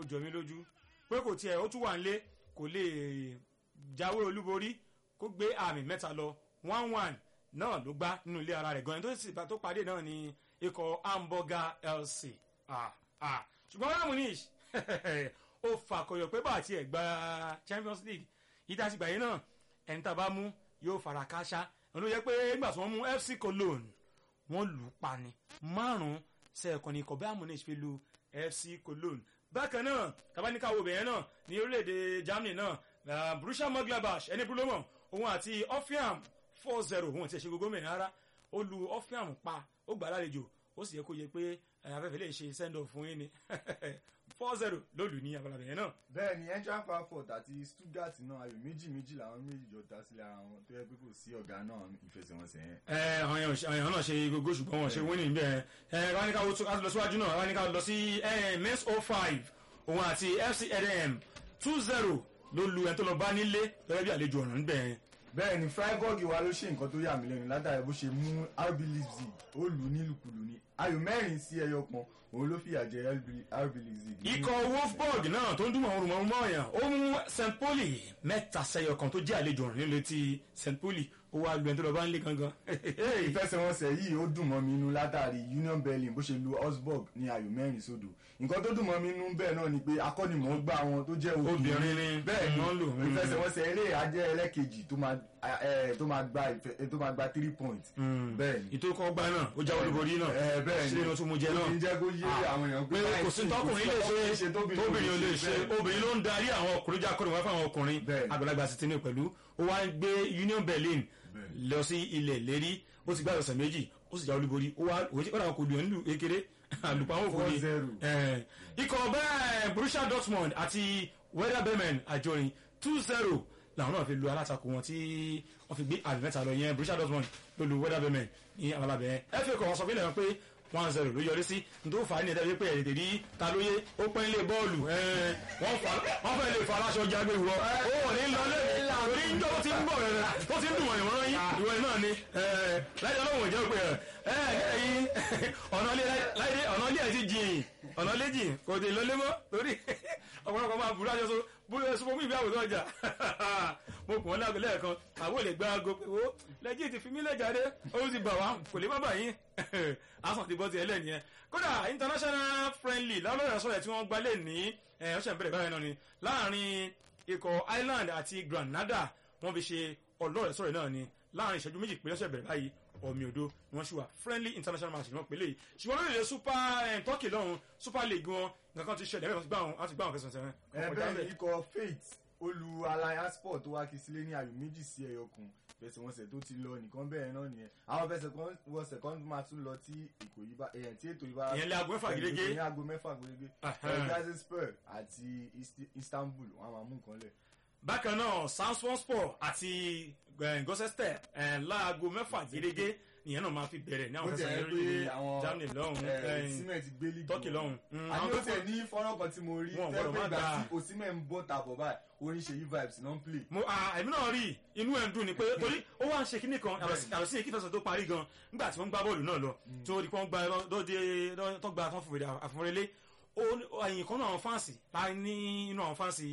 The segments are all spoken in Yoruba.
ó jọ mí lójú pé kò tiẹ̀ ó tún wà nílé kò lè jáwé olúborí kó gbé àmì mẹ́ta lọ one one náà ló gbá nínú ilé ara rẹ̀ gan-an tó sì bá tó pàdé náà ní ikọ̀ hamburger lc ah, ah. ṣùgbọ́n bayern munich ó fàkọyọ̀ pé bá àti ẹ̀ gba champions league ìdásígbà yìí náà ẹni tá a bá mú yóò fara káṣá òun ló yẹ pé nígbà tí wọ́n mú fc cologne wọ́n lù ú pa ni márùn-ún sẹ́ẹ̀kan ní ikọ̀ bayern munich fi lu fc cologne bákan náà tabaníkà wo bẹ̀yẹn náà ní orílẹ̀-èdè germany náà uh, borussia mönchengladbach ẹni búlọ́mọ̀ òun àti offiam four zero òun àti ẹ̀ṣẹ̀ gbogbo mẹ́rin rárá ó lu offiam pa ó gbà lálejò ó sì yẹ kó yẹ pé afẹ́fẹ́ lè ṣe send off fún yín ni four zero ló lù ní abala bẹ̀yẹn náà. bẹ́ẹ̀ ni engine frankfurt àti stuttgart náà ayò méjì méjì làwọn méjì jọ dá sílẹ̀ ara wọn tó yẹ pé kò sí ọ̀gá náà ìfẹsẹ̀wọnsẹ̀ yẹn. ẹ àwọn èèyàn ṣe- àwọn èèyàn náà ṣe gbogbo ṣùgbọ́n wọn ṣe winning bẹ́ẹ̀ ẹ ráníkà wo tó- ká lọ síwájú náà ráníkà lọ sí mens o five òun àti fc edm two zero ló lu ẹni tó lọ bá nílé gẹ́gẹ́ bí àlejò ọ̀ràn níbẹ̀ yẹn. bẹ́ẹ̀ ni freiburg wa ló ṣe nǹkan tó yà mí lẹ́nu látàrí bó ṣe mú rb leipzig ó lù ú nílùkulù ní ayò mẹ́rin sí ẹyọ kan òun ló fìyà jẹ rb leipzig. ikọ̀ wolfsburg náà tó ń dúnmọ̀ orun mọ́ ọ̀yàn ó mú st pauli mẹ́ta sẹ́yọ kan tó jẹ́ àlejò ọ̀ràn nílé ti st pauli ó wá lu ẹni tó lọ bá nílé gangan. ìfẹsẹ̀wọnsẹ̀ yìí ó dùn mọ́ mi inú látàrí union berlin bó ṣe lu augsburg ní ayò mẹ́rin sódò nǹkan tó dùn mọ́ mi inú bẹ́ẹ̀ náà ni pé akọ́nimọ̀ọ́gbá wọn tó jẹ́ Obìnrin ni bẹ́ẹ̀ ni wọ́n lò. Mm. ìfẹsẹ̀wọnsẹ̀ eré ajẹ́ ẹlẹ́kejì tó máa ẹ, tó máa gba ìfẹ- tó máa gba three points bẹ́ẹ̀ ni ìtòkọ̀ ọgbà náà ó jáwé olúborí náà ẹ, bẹ́ẹ̀ ni sílẹ̀ náà tún mú jẹ ó náà. fi ń jẹ́ kó yé àwọn èèyàn pé kò sí tọkùnrin lè ṣe tóbìnrin ò lè ṣe obìnrin ló ń darí àwọn ọkùnrin jẹ́ akọrin wá fáwọn ọkùnrin Bẹ́ẹ̀ni. àgbàlagbà sì ti ní pẹ̀lú ó wá ń gbé union berlin Bẹ́ẹ̀ni. lọ sí ilẹ̀ lérí ó ti gbá ọ̀sẹ̀ méjì ó sì já olúborí ó wá ó dàgbà kò lù ẹ́ nílùú kékeré àlùpàwọn òkúni 4-0. ikọ̀ bẹ́ẹ̀ borussia dortmund àti werder bremen àjọrin two zero làwọn náà fi lu alátakò wọn tí wọ́n fi gbé àmì mẹ́ta lọ yẹn borussia dortmund ló lu werder bremen ní abalabẹ̀ fa kọ̀ wọ́n sọ fílẹ̀ wọn pé one zero ló yọrí sí nítorí fà á ní ẹ̀dá wípé ẹ̀rẹ̀dẹ̀ rí ta ló yé ó pẹ́ nílé bọ́ọ̀lù ẹ̀, wọ́n fà- wọ́n fẹ́ lè fa aláṣọ jágbe ìwọ ó wọ̀ ní lọlé torí ń jọ́ ó ti ń bọ̀ rẹ̀ ó ti ń dùn wọ̀nyí wọ́n yín ìwọ náà ni ẹ̀, láyé ọlọ́wọ̀n jẹ́ pé ẹ̀ ẹ̀ ẹ̀yìn ọ̀nà ilé láyé ọ̀nà ilé ẹ̀ ti jìn ọ̀nà ilé jìn kò dé lọlé mọ́ torí ọ̀pọ̀lọpọ̀ máa burú àjọṣe bóyá ẹ̀sùn fún mi ìbí àwòrán ọjà mo kùn ọ́ lágbo lẹ́ẹ̀kan àwọn ò lè gba aago pé ó lẹ́jì ti fi mí lẹ́jàre ó ti bà wá kò lè má bà yín asan ti bọ́ ti ẹlẹ́ni yẹn kódà international friendly lálọ́rẹ̀ sọ̀rọ̀ tí wọ́n gbalẹ̀ ní ọ̀sẹ̀ bẹ̀rẹ̀ báyìí náà ni láàrin ikọ̀ Ireland àti Granada wọ́n fi ṣe ọlọ́rẹ̀ sọ̀rọ̀ náà ni láàrin ìṣẹ́jú méjì pé ọ̀sẹ̀ bẹ̀rẹ̀ báyìí ọ̀mì òdo ni wọ́n ṣì wà friendly international match ni wọ́n pèlè yìí ṣùgbọ́n lórí ilẹ̀ super eh, Turkey lọ́hùn super league wọn nǹkan ti ṣẹlẹ̀ wọ́n ti gbá wọn wọ́n ti gbá wọn fẹsẹ̀ sẹ́wọ̀n. ẹ bẹ́ẹ̀ ni ikọ̀ faith olú alliance sport tó wá kí sílé ní ayò méjì sí ẹyọ kan fẹsẹ̀wọnsẹ̀ tó ti lọ nìkan bẹ́ẹ̀ náà nìyẹn àwọn fẹsẹ̀wọnsẹ̀ kan máa tún lọ tí èkó yìí bá ẹ̀yẹn tí ètò yìí bá ìyẹn lé aago mẹ́fà gẹ́gẹ́ ní aago mẹ́fà gẹ́gẹ́ Ahem. gazispor àti Ist- Istanbul wọn a máa mú nǹkan lẹ̀. bákan náà samson sport àti gosester láago mẹ́fà gẹ́gẹ́ ìyẹn náà máa fi bẹ̀rẹ̀ ní ó àwọn ti fẹsẹ̀ ẹ̀ lórí pé àwọn Germany lọ́hùn ẹ̀, eh, Osimhen ti gbé lígì Turkey wọn. lọ́hùn Mm, àní àwọn ó tó tẹ̀ ní fọ́nrán kan tí mo rí Wọn ò tẹ́ gbọ́dọ̀ pé má ìgbà dáa. tí Osimhen ń bọ́ tàbọ̀ báyìí orin ṣèyí vibes náà ń play. mo ah, èmi náà rí inú ẹ̀ ń dùn ni pé torí ó wá ń ṣe kíní kan yàtọ̀ sí èkí fẹsẹ̀ tó parí gan nígbà tí wọ́n gbá bọ́ọ̀lù náà lọ tó di pé wọ́n gba lóde tó gba tán fòfèrè àfọ̀rẹ́lé ẹ̀yìn kan náà àwọn fáǹsì láì ní inú àwọn fáǹsì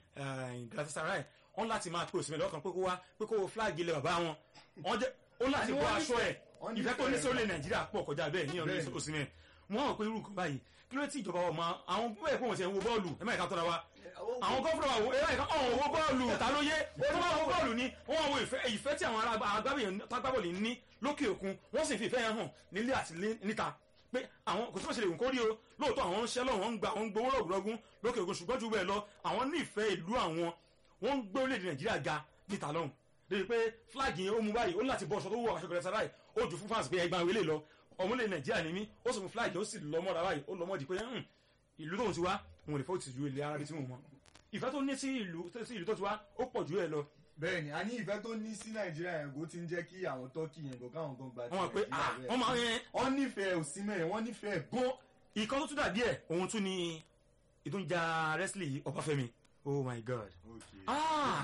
Galatasaray wọ́n láti máa pè Osimhen lọ́kàn pé kó wá pé kó wo flag ilẹ̀ bàbá wọn wọ́n jẹ́ ó láti Àní bọ́ wọ́n aṣọ ẹ̀ wọ́n ìfẹ́ tó ní nífẹ̀ẹ́ sórílẹ̀ Nàìjíríà pọ̀ kọjá bẹ́ẹ̀ ní ọ̀nà Bẹ́ẹ̀ni. Osimhen wọ́n hàn pé irú kan báyìí kí ló tí ìjọba ọmọ àwọn bẹ́ẹ̀ pé wọ́n ti ẹ̀ ń wo bọ́ọ̀lù ẹ̀ má ìka tọ́ra wa àwọn gọ́fúnà àwọn ẹ̀rọ ìkan ọ̀hún owó bọ́ọ̀lù ta ló yé ó tó bá wọn bọ́ọ̀lù ni wọ́n wo ìfẹ́ ìfẹ́ tí àwọn agbábọ̀lù ní lókè òkun wọ́n sì fi ìfẹ́ yẹn hàn nílé àti ní- níta pé àwọn kò tí wọ́n ṣe lè wù kó rí o lóòótọ́ àwọn ń ṣẹ́ lọ́wọ́ wọ́n ń gba wọ́n ń gbowó rọ̀gùrọ̀gùn lókè òkun ṣùgbọ́n ju bẹ́ẹ̀ lọ àwọn ní ìfẹ́ ìlú àwọn wọ́n ń gbé orílẹ̀-èdè Nàìjíríà ga níta lọ́hùn débi pé fúláàgì yẹn ó mú báyìí ó ní láti bọ́ ọ̀ṣọ́ tó wọ̀ aṣọ kẹrẹsà báyìí ó ju fún fans pé ẹgbàá wọlé lọ ọmọlẹ̀ Nàìjíríà ni mí ó sì mú fúláàgì ó sì lọ mọ́ra báyìí ó lọ mọ́ di pé "Hmm, ìlú tóun ti wá òun ò lè fọ́ òtìjú ilẹ̀ ara bí tí mo mọ̀ ìfẹ́ tó ní sí ìlú sí ìlú tó ti wá ó pọ̀ jù ẹ lọ bẹ́ẹ̀ni a ní ìfẹ́ tó ní sí nàìjíríà yẹn kó ti ń jẹ́ kí àwọn tọ́kì yẹn gan káwọn gan gba ti wọ́n mọ̀ pé Nàìjíríà ah bẹ́ẹ̀. wọ́n máa ń yẹn wọ́n nífẹ̀ẹ́ Osimhen wọ́n nífẹ̀ẹ́ gan ìkan tó tún dàbí ẹ̀ òun tún ni ìtúnjà wrestling Ọbáfẹ́mi oh my god Okay. ah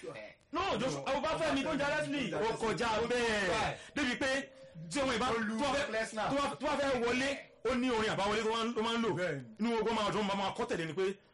no joshua Ọbáfẹ́mi tó ń jà wrestling ó kọjá bẹ́ẹ̀ débi pé tí ọmọ ìbá Ó lu tó wá fẹ́- Lesnar. tó wá- tó wá fẹ́ wọlé ó ní orin àbáwọlé tó máa ń- tó máa ń lò Bẹ́ẹ̀ni. inú ogun máa dùn máa kọ́ tẹ̀lé ni pé